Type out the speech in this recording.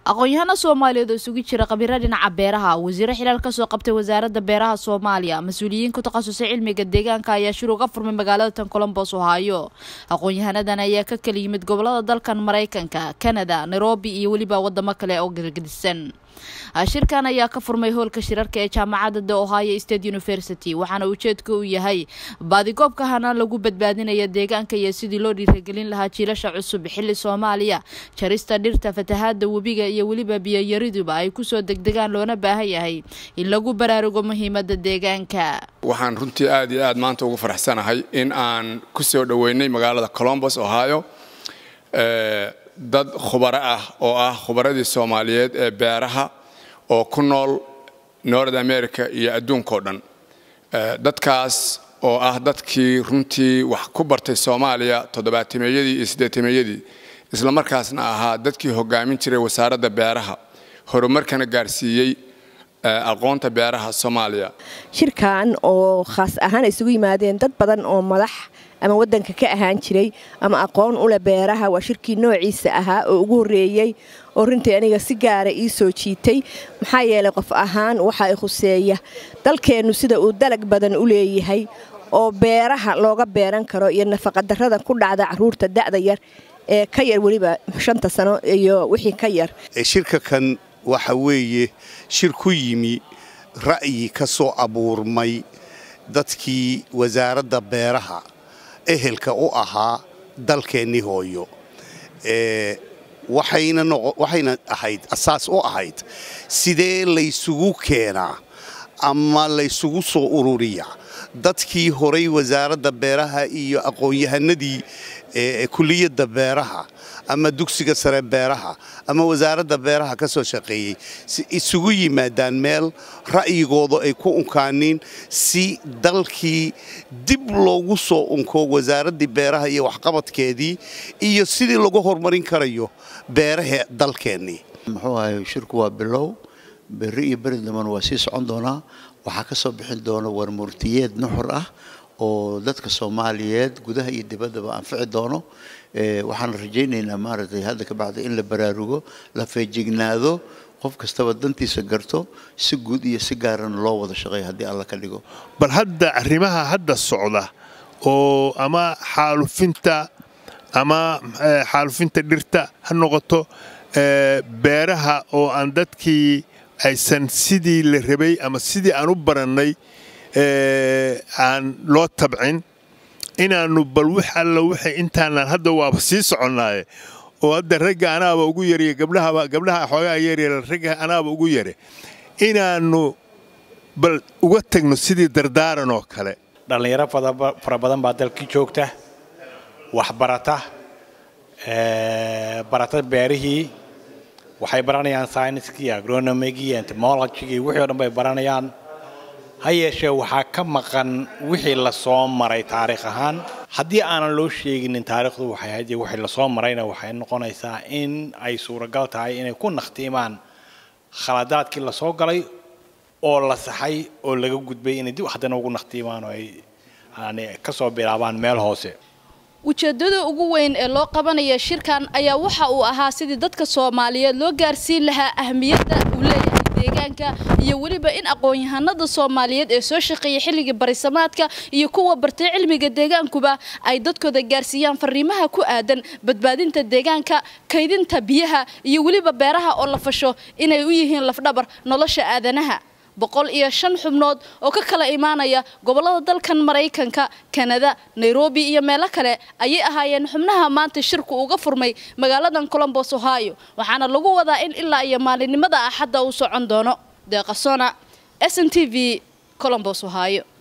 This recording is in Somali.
aqoon-yahano soomaaliyeed oo isugu jira khabiiro dhinaca beeraha wasiiro xilaal kasoo qabtay wasaaradda beeraha soomaaliya mas-uuliyiin ku takhasusay cilmiga deegaanka ayaa shir uga furmay magaalada tan colombos ohaayo aqoon-yahanadan ayaa ka kala yimid gobolada dalkan maraykanka canada nairobi iyo weliba wadamo kale oo gargadisan shirkan ayaa ka furmay hoolka shirarka ee jaamacadda the ohio state university waxaana ujeedka uu yahay baadigoobka hanaan lagu badbaadinaya deegaanka iyo sidii loo dhiiragelin lahaa jiilasha cusub xilli soomaaliya jarista dhirta fatahaada webiga iyo weliba biyoyariduba ay kusoo degdegaan loona baahan yahay in lagu baraarugo muhiimada deegaanka waxaan runtii aad iyo aad maanta ugu faraxsanahay in aan ku soo dhoweynay magaalada colombos ohio dad khubaro ah oo ah khubaradii soomaaliyeed ee beeraha oo ku nool north america iyo adduunkao dhan dadkaas oo ah dadkii runtii wax ku bartay soomaaliya toddobaatimeeyadii iyo siddeetimeeyadii isla markaasna ahaa dadkii hogaamin jiray wasaaradda beeraha horumarkana gaarsiiyey aqoonta beeraha soomaaliya shirkan oo khaas ahaan ay isugu yimaadeen dad badan oo madax ama wadanka ka ahaan jiray ama aqoon ule beeraha waa shirkii noociisa ahaa oo ugu horreeyey oo runtii aniga si gaara ii soo jiitay maxaa yeelay qof ahaan waxa ay khuseeya dalkeennu sida uu dalag badan u leeyahay oo beeraha looga beeran karo iyo nafaqadarrada ku dhacda caruurta da'da yar ee ka yar weliba shanta sano iyo wixii ka yar shirka kan waxa weeye shir ku yimi ra'yi ka soo abuurmay dadkii wasaaradda beeraha ehelka u ahaa dalkeennii hooyo waxayna ahayd asaas u ahayd sidee laysugu keenaa ama laysugu soo ururiyaa dadkii horay wasaaradda beeraha iyo aqoon-yahanadii kuliyadda beeraha ama dugsiga sare beeraha ama wasaaradda beeraha ka soo shaqeeyey si isugu yimaadaan meel ra'yigooda ay ku unkaaniin si dalkii dib loogu soo unko wasaaraddii beeraha iyo waxqabadkeedii iyo sidii lagu horumarin karayo beeraha dalkeennii muxuu ahay shirku waa bilow berri iyo beri damban waa sii socon doonaa waxaa ka soo bixin doona warmurtiyeed nuxur ah oo dadka soomaaliyeed gudaha iyo dibaddaba anfici doono waxaan rajaynaynaa maaragtay hadda ka bacda in la baraarugo la feejignaado qof kastaba dantiisa garto si guud iyo si gaarana loo wada shaqeeya haddii alla ka dhigo bal hadda arrimaha hadda socda oo ama xaalufinta ama xaalufinta dhirta ha noqoto beeraha oo aan dadkii aysan sidii la rabay ama sidii aan u barannay aan loo tabcin inaannu bal wix alla wixii intaanaan hadda waaba sii soconnaaye oo hadda ragga anaaba ugu yariyo gabdhahaba gabdhaha xoogaa yaryara ragga anaaba ugu yare inaannu bal uga tagno sidii dardaaran oo kale dhallinyaro fara badan baa dalkii joogta waxbarata barata beerihii waxay baranayaan syniskii agronomigii entomologigii wixii o dhan bay baranayaan ha yeeshee waxaa ka maqan wixii lasoo maray taariikh ahaan haddii aanan loo sheeginin taariikhdu waxay ahayd wixii lasoo marayna waxay noqonaysaa in ay suuragal tahay inay ku nakhtiimaan khaladaadkii lasoo galay oo la saxay oo laga gudbay inay dib haddana ugu nakhtiimaan oo ay ka soo bilaabaan meel hoose ujeedada ugu weyn ee loo qabanaya shirkan ayaa waxa uu ahaa sidii dadka soomaaliyeed loo gaarsiin lahaa ahmiyadda uu leeyahay deegaanka iyo weliba in aqoon-yahanada soomaaliyeed ee soo shaqeeya xilligii barisamaadka iyo kuwa bartay cilmiga deegaankuba ay dadkooda gaarsiiyaan fariimaha ku aadan badbaadinta deegaanka kaydinta biyaha iyo weliba beeraha oo la fasho inay u yihiin lafdhabar nolosha aadanaha boqol iyo shan xubnood oo ka kala imaanaya gobolada dalkan maraykanka kanada nairobi iyo meelo kale ayay ahaayeen xubnaha maanta shirku uga furmay magaaladan colombos ohio waxaana lagu wadaa in ilaa iyo maalinimada axadda uu socon doono deeqasona s n t v colombos ohio